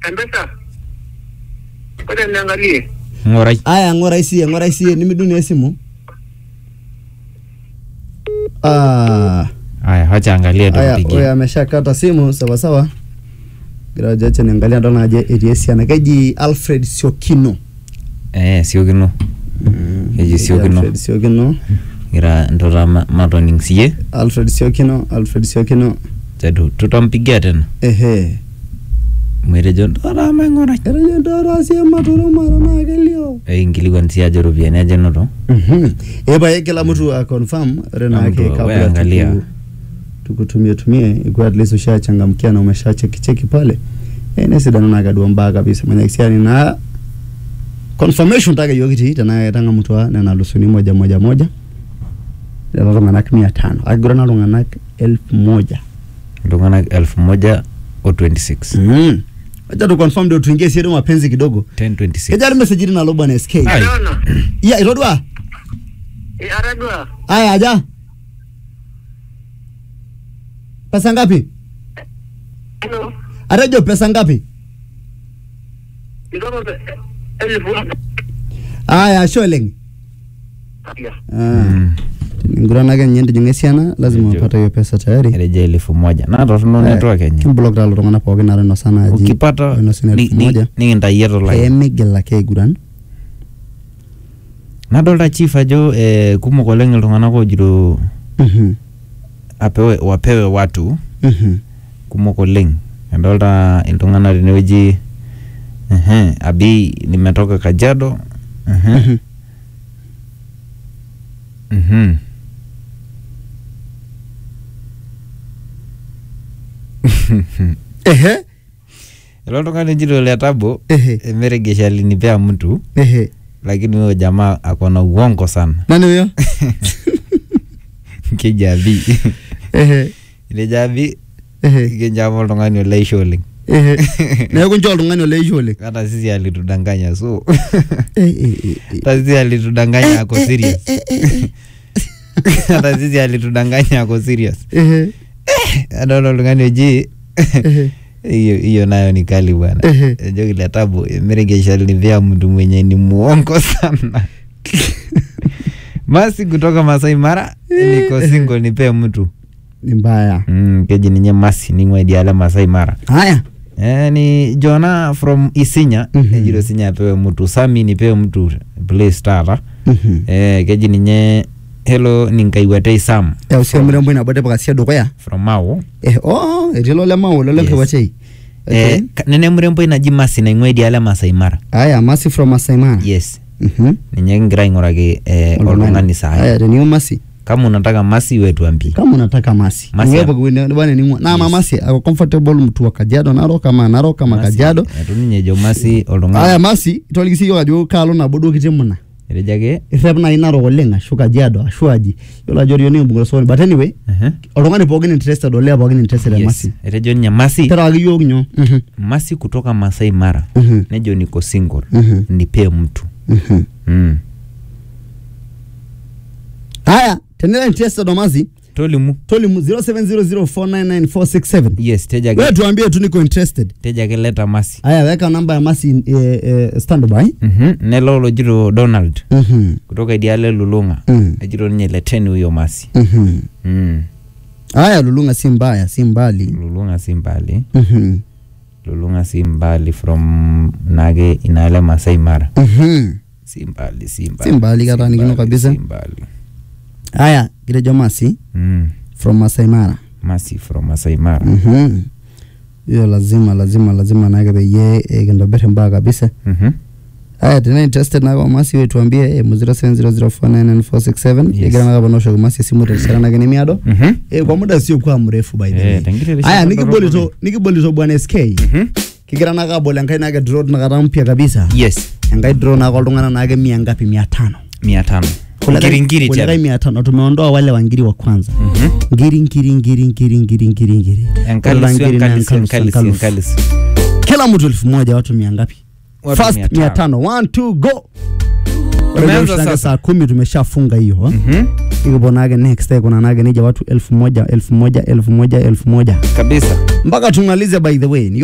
Mpesa. Ngoja niangalie. ng'urai aya ng'urai sie ng'urai sie nimidunia esimu ah aya wacha angalia aya tumpigie huyo ameshakata simu sawa sawa Graja acha niangalia ndona aje etii esiana keji Alfred Siokino eh siokino Keji Siokino. Alfred Siokino gira ntota ma- matoning siye Alfred Siokino Alfred Siokino tetu tutampigia tena ehe mwitejo ntota maing'urai etejo ntara sie matoro mara naa kelio inkilikuan sii ajo ropiyiani aja enoto Mhm. epae kila mtu aconfirm ore Kila naake mtu, we kabla angalia. tuku- tukutumie tumie ikuwa at least ushachangamkia na umeshacheki cheki pale eh, nesidano nakadua mbaa kabisa manyakisiani na confirmation take yiok kitii tenaa ketang'amutua nena lusuni moja moja moja lelo tung'anak mia tano akigurana iltung'anak elfu moja iltung'anak elfu moja o 26 mm. acha tu confirm ndio tuingie siedo mapenzi kidogo 1026 kejari message nalo bwana SK Ai. Naona. ya itodua Eh, aradua. aya aja pesa ngapi Hello. atejo pesa ngapi Idogo elfu. aya ashe oleng Ya. Mm. ninguranake ninye ntijing'a esiana lazima Ejo. upata hiyo pesa tayari ereja elfu moja naa torrono Eh, network enye kimblock taa lelo tung'anak pookin aare inosa naaji ukipata oinosina ni- elfu ni- moja nikintayie tolai peemigil ake aiguran nadolta chief ajo eh, kumok oleng iltung'anak ojito Mhm, apewe wapewe watu mhm. kumok oleng adolta iltung'anak tenewueji ehe, abi nimetoka kajiado ehe, Mhm. mhm. ehe ilo tung'ani ojito letabo ehe emeregesha alinipea mtu ehe lakini huyo jamaa akona uongo sana nani huyo keji abi ehe ilejo abi ehe kinjama oltung'ani oleisho oleng ehe neeku ncho oltung'ani oleisho oleng hata sisi alitudanganya so Eh, eh, eh, eh. hata sisi alitudanganya ako serious hata sisi alitudanganya ako serious ehe adol oltung'ani oji ehe hiyo hiyo nayo ni kali bwana Ehe. ejo kile tabu emeregesha nivea mtu mwenye ni muongo sana masi kutoka Masai Mara niko single nipee mtu ni mbaya mm, keji ninye masi ning'ua idiala Masai Mara haya Eh, ni Jona from Isinya Mhm. ejito Isinya apewe mtu Sami nipewe mtu place tata Mhm. eh, keji ninye hello ninkaiwatei Sam Eh, usia mrembo inabote pakasia dukuya from Mau eh oh etii lo lemao lo Yes. lenkiwachei eh, ka- nene mrembo naji Masi naing'ua idiala Masai Mara haya masi from Masai Mara yes Mhm. ninye kingira aing'uraki eh, Oltung'ani. oltung'ani sahi haya teniu masi kama unataka Masi we tuambie kama unataka masi Masi Niwepo ya- kwene- bwana ning'ua na ama Yes. masi ako comfortable mtu wa Kajiado Narok kama Narok kama Masi, Kajiado etu ninye ejo Masi haya oltung'ani masi itoliki yiok ajo kaalo nabo duo kitii muna etejo ake irrep nai Narok oleng ashu Kajiado ashu aji yiolo ajo orioni kimbung'ita sokoni but anyway ehe, oltung'ani pookin interested olee pookin interested te yes. masi etejo ninye Masi terewaki yiok nyoo Mhm, Masi kutoka Masai Mara mhm, nejo niko single mhm, nipee mtu mhm. mm. haya tenira interested omasi tolimu tolimu 0700499467 yes teja wewe ake tuambie tu niko interested teja ake leta masi haya weka namba ya masi eh, eh, standby Mhm, nelo lojito donald Mhm, kutoka idiale lulung'a mhm, ejito ninye leteni huyo masi mhm. mm. haya lulung'a si mbaya si mbali lulung'a si mbali Mhm, lulung'a si mbali from nage inaale masai mara mhm. si mbali si mbali Si mbali kata si nikino mbali, kabisa. si mbali haya kitejo masi mm. from Masai Mara masi from masai mara Mhm. hiyo lazima lazima lazima nake peyie eh, kintobir imbaa kabisa Mhm. haya tena interested nako masi we tuambie eh, mu 0700499467 Yes. egira nake panoshoki masi esimu terishata nake nemiado Mhm. eh, kwa muda siokuwa mrefu by the Eh, way tenkiti rishata haya dorop nikibolito oleng. nikibolito bwana SK Mhm. kigira nake abol enkai nake draw tinakata mpya kabisa yes enkai draw nake oltung'anak nake mia ngapi mia tano mia tano Kulikae- ngiringiri kulikae tena mia tano tumeondoa wale wangiri wa kwanza Mhm. ngiri ngiri ngiri ngiri ngiri ngiri ngiri Enkalisu, Kila ngiri na enkalisu, enkalisu, enkalisu, enkalisu. enkalisu. kila mtu elfu moja watu mia ngapi Watu first mia mia tano. tano one two go Tumeanza Ore leo sasa. saa kumi tumeshafunga hiyo ha? Mhm. ikiponake next day kuna nage nija watu elfu moja elfu moja elfu moja elfu moja kabisa mpaka tumalize by the way